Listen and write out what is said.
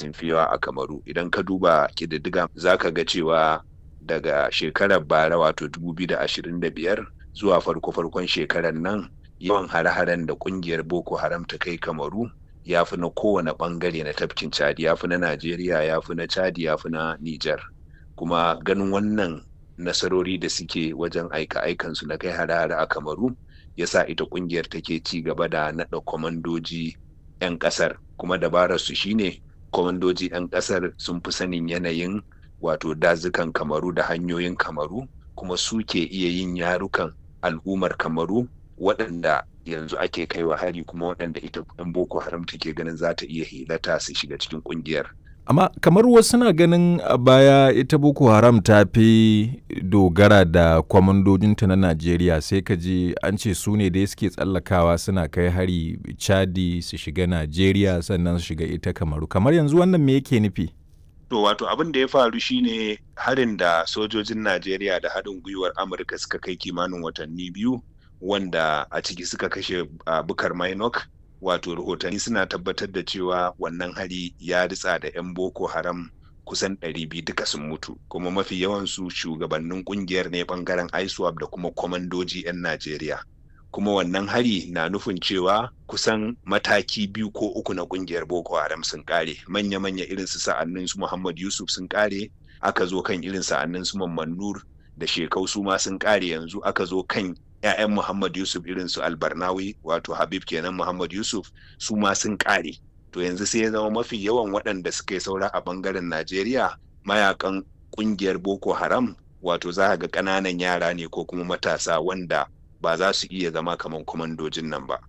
sun fi yawa a kamaru idan ka duba ƙididdiga za ka ga cewa daga shekarar bara wato 2025 zuwa farko-farkon shekarar nan yawan hare-haren da ƙungiyar boko haram ta kai kamaru ya fi na kowane ɓangare na tafkin chadi ya fi na najeriya ya fi na chadi ya fi na niger kuma ganin wannan nasarori da suke wajen aika-aikansu na kai hare-hare a kamaru ya sa ita ƙungiyar take ci gaba da naɗa kwamandoji 'yan ƙasar kuma dabararsu shine kwamandoji 'yan ƙasar sun fi sanin yanayin wato dazukan kamaru da hanyoyin kamaru kuma suke iya yin yarukan al'ummar kamaru waɗanda yanzu ake kaiwa hari kuma waɗanda ita 'yan boko haram take ganin za ta iya hilata su shiga cikin ƙungiyar amma kamar wasu na ganin a baya ita boko haram ta fi dogara da kwamandojinta na najeriya sai ka ji an ce su ne dai suke tsallakawa suna kai hari chadi su shiga najeriya sannan su shiga ita kamaru kamar yanzu wannan me yake nufi to wato abin da ya faru shine harin da sojojin najeriya da haɗin gwiwar amurka suka kai kimanin watanni biyu wanda a ciki suka kashe uh, bukar minok wato rahotanni suna tabbatar da cewa wannan hari ya ritsa da 'yan boko haram kusan 200 duka sun mutu kuma mafi yawansu shugabannin kungiyar ne bangaren iswap da kuma kwamandoji 'yan najeriya kuma wannan hari na nufin cewa kusan mataki biyu ko uku na kungiyar boko haram sun kare manya-manya irin su sa'annin su muhammad yusuf sun kare aka zo kan irin sa'annin su mamman nur da shekau su ma sun kare yanzu aka zo kan 'ya'yan Muhammad Yusuf irin su Albarnawi wato Habib kenan Muhammad Yusuf su ma sun kare. To yanzu sai ya zama mafi yawan waɗanda suka yi saura a bangaren Najeriya mayakan ƙungiyar Boko Haram wato za ga ƙananan yara ne ko kuma matasa wanda ba za su iya zama kamar kwamandojin nan ba.